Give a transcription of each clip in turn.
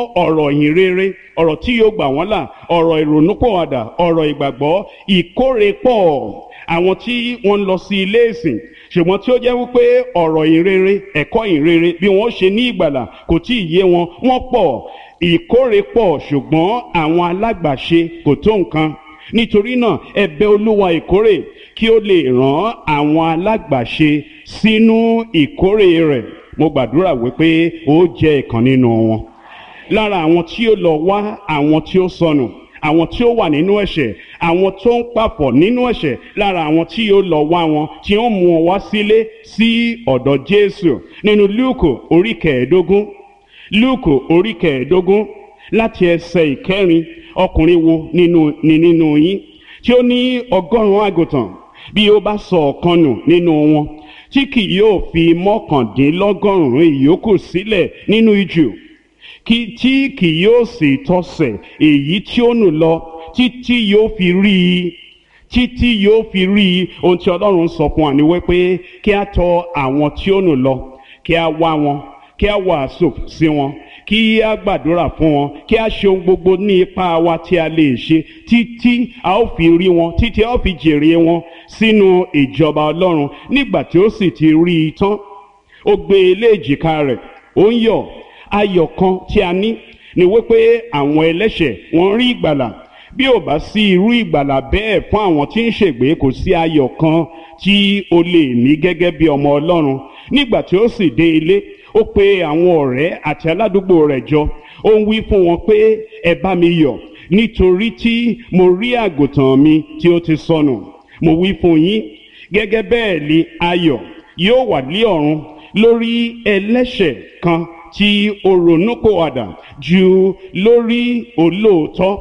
ọ̀rọ̀ ìyìn rere ọ̀rọ̀ tí yóò gbà wọ́n là ọ̀rọ̀ ìrònúpọ̀wàdà ọ̀rọ̀ ìgbàgbọ́ ìkórèpọ̀ àwọn tí wọ́n ń lọ sí ilé ìsìn ṣùgbọ́n tí ó jẹ́ wípé ọ̀rọ̀ ìyìn rere ẹ̀kọ́ ìyìn rere bí wọ́n ṣe ní ìgbàlà kò tí ì yé wọn wọ́n pọ̀ ìkórèpọ̀ ṣùgbọ́n àwọn alágbàṣe kò tó nǹkan nítorí náà ẹ bẹ̀ olúwa ìkórè kí ó lè rán àwọn alágbàṣe sínú ìkórè rẹ̀ mo gbàdúrà wípé ó jẹ́ ìkan nínú wọn lára àwọn tí ó lọ wá àwọn tí ó sọnù àwọn tí ó wà nínú ẹ̀ṣẹ̀ àwọn tó ń papọ̀ nínú ẹ̀ṣẹ̀ lára àwọn tí yóò lọ wá wọn tí ó mú wọn wá sílé sí ọ̀dọ̀ Jésù nínú Lúùkù orí kẹẹ̀ẹ́dógún Lúùkù orí kẹẹ̀ẹ́dógún láti ẹsẹ̀ ìkẹrin ọkùnrin wo nínú ni nínú yín tí ó ní ọgọ́rùn-ún àgùntàn bí ó bá sọ ọ̀kan nù nínú wọn tí kì yóò fi mọ́kàndínlọ́gọ́rùn-ún ìyókù sílẹ̀ nínú ijù kí tí kì yóò sì tọsẹ̀ èyí tí ó nù lọ títí yóò fi rí i títí yóò fi rí i ohun tí ọlọ́run sọ fún wa ni wípé kí a tọ àwọn tí ó nù lọ kí a wá wọn kí a wàásù sí wọn kí a gbàdúrà fún wọn kí a ṣe ohun gbogbo ní ipá wa tí a lè ṣe títí a ó fi rí wọn títí a ó fi jèrè wọn sínú ìjọba ọlọ́run nígbà tí ó sì ti rí i tán ó gbé e lé èjìká rẹ̀ ó ń yọ̀ ayọ̀ kan tí a ní ni wípé àwọn ẹlẹ́ṣẹ̀ wọ́n rí ìgbàlà bí ò bá sí irú ìgbàlà bẹ́ẹ̀ fún àwọn tí ń ṣègbé kò sí ayọ̀ kan tí o lè ní gẹ́gẹ́ bí ọmọ ọlọ́run nígbà tí ó sì dé ilé ó pe àwọn ọ̀rẹ́ àti aládùúgbò rẹ̀ jọ ó ń wí fún wọn pé ẹ bá mi yọ̀ nítorí tí mo rí àgùntàn mi tí ó ti sọnù mo wí fún yín gẹ́gẹ́ bẹ́ẹ̀ ni ayọ̀ yóò wà ní ọ̀run lórí ẹlẹ́ṣẹ̀ kan tí ó ronúpìwàdà ju lórí olóòótọ́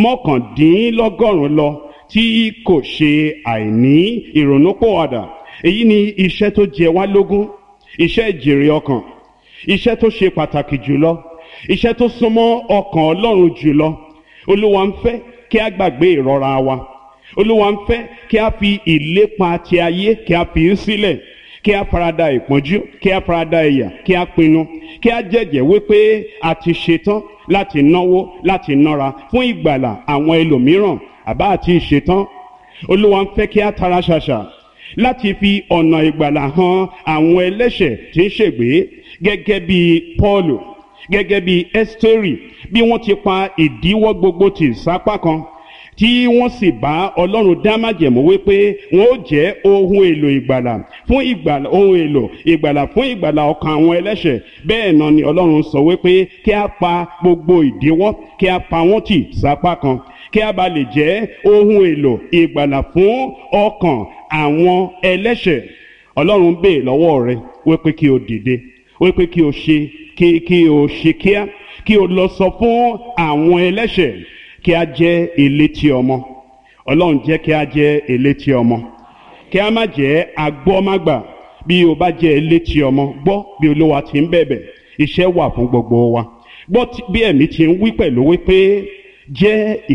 mọ́kàndínlọ́gọ́rùn-ún lọ tí kò ṣe àìní ìrònúpìwàdà èyí ni iṣẹ́ tó jẹ wá lógún iṣẹ́ ìjèrè ọkàn iṣẹ́ tó ṣe pàtàkì jùlọ iṣẹ́ tó súnmọ́ ọkàn Ọlọ́run jùlọ Olúwa ń fẹ́ kí a gbàgbé ìrora wa Olúwa ń fẹ́ kí a fi ìlépa ti ayé kí a fi í sílẹ̀ kí a farada ìpọ́njú kí a farada ìyà kí a pinnu kí a jẹ́jẹ́ wípé a ti ṣetán láti náwó láti nára fún ìgbàlà àwọn ẹlòmíràn àbá àti ìṣetán olúwa ń fẹ́ kí a tara ṣàṣà láti fi ọ̀nà ìgbàlà hàn àwọn ẹlẹ́ṣẹ̀ tí ń ṣègbé gẹ́gẹ́ bí Pọ́ọ̀lù gẹ́gẹ́ bí Ẹ́sítérì bí wọ́n ti pa ìdíwọ́ gbogbo tì sápá kan tí wọ́n sì bá ọlọ́run dá májẹ̀mú wípé wọ́n ó jẹ́ ohun èlò ìgbàlà fún ìgbàlà ohun èlò ìgbàlà fún ìgbàlà ọkàn àwọn ẹlẹ́ṣẹ̀ bẹ́ẹ̀ náà ni ọlọ́run sọ wípé kí a pa gbogbo ìdíwọ́ kí a pa wọ́n tì sápá kan kí a bá lè jẹ́ ohun èlò ìgbàlà fún ọkàn àwọn ẹlẹ́ṣẹ̀ ọlọ́run bèè lọ́wọ́ rẹ wípé kí o dìde wípé kí o ṣe kí kí o ṣe kíá kí o lọ sọ fún àwọn ẹlẹ́ṣẹ̀ kí a jẹ́ elétí ọmọ ọlọ́run jẹ́ kí a jẹ́ elétí ọmọ kí a má jẹ́ agbọ́mágbà bí o bá jẹ́ elétí ọmọ gbọ́ bí olúwa ti ń bẹ̀bẹ̀ iṣẹ́ wà fún gbogbo wa gbọ́ bí ẹ̀mí ti ń wí pẹ̀lú wípé jẹ́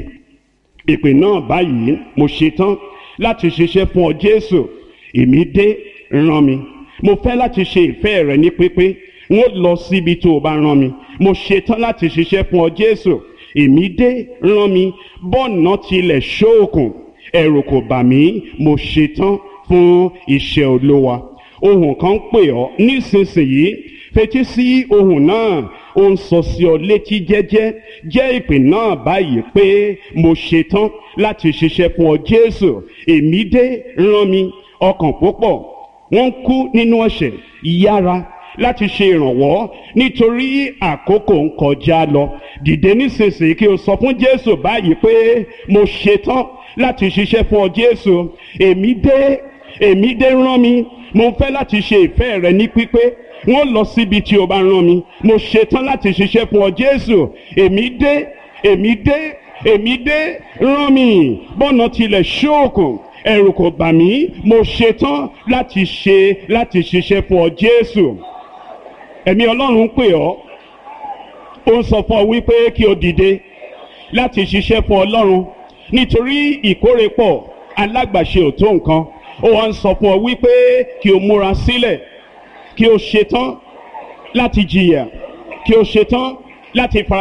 ìpè náà báyìí mo ṣetán láti ṣiṣẹ́ fún ọ jésù èmi dé rán mi mo fẹ́ láti ṣe ìfẹ́ rẹ ní pípé n ó lọ síbi tó o bá rán mi mo ṣetán láti ṣiṣẹ́ fún ọ jésù èmi dé rán mi bọ́ọ̀nà tilẹ̀ ṣóòkùn ẹ̀rù kò bà mí mo ṣetán fún iṣẹ́ olówa ohùn kan ń pè ọ́ nísinsìnyí fetí sí ohùn náà ó ń sọ sí ọ létí jẹ́jẹ́ jẹ́ ìpè náà báyìí pé mo ṣetán láti ṣiṣẹ́ fún ọ Jésù èmi dé rán mi ọkàn púpọ̀ wọ́n ń kú nínú ẹ̀ṣẹ̀ yára láti ṣe ìrànwọ́ nítorí àkókò ń kọjá lọ dìde nísinsìnyí kí o sọ fún Jésù báyìí pé mo ṣetán láti ṣiṣẹ́ fún ọ Jésù èmi dé èmi dé rán mi mo fẹ́ láti ṣe ìfẹ́ rẹ ní pípé wọ́n lọ síbi tí o bá rán mi mo ṣetán láti ṣiṣẹ́ fún ọ Jésù èmi dé èmi dé èmi dé rán mi bọ́nà tilẹ̀ ṣóòkùn ẹ̀rù kò bà mí mo ṣetán láti ṣe láti ṣiṣẹ́ fún ọ Jésù ẹ̀mí ọlọ́run ń pè ọ́ ó ń sọ fún ọ wípé kí o dìde láti ṣiṣẹ́ fún ọlọ́run nítorí ìkórè pọ̀ alágbàṣe ò tó nǹkan ó wá ń sọ fún ọ wípé kí o múra sílẹ̀ kí o ṣetán láti jìyà kí o ṣetán láti fara.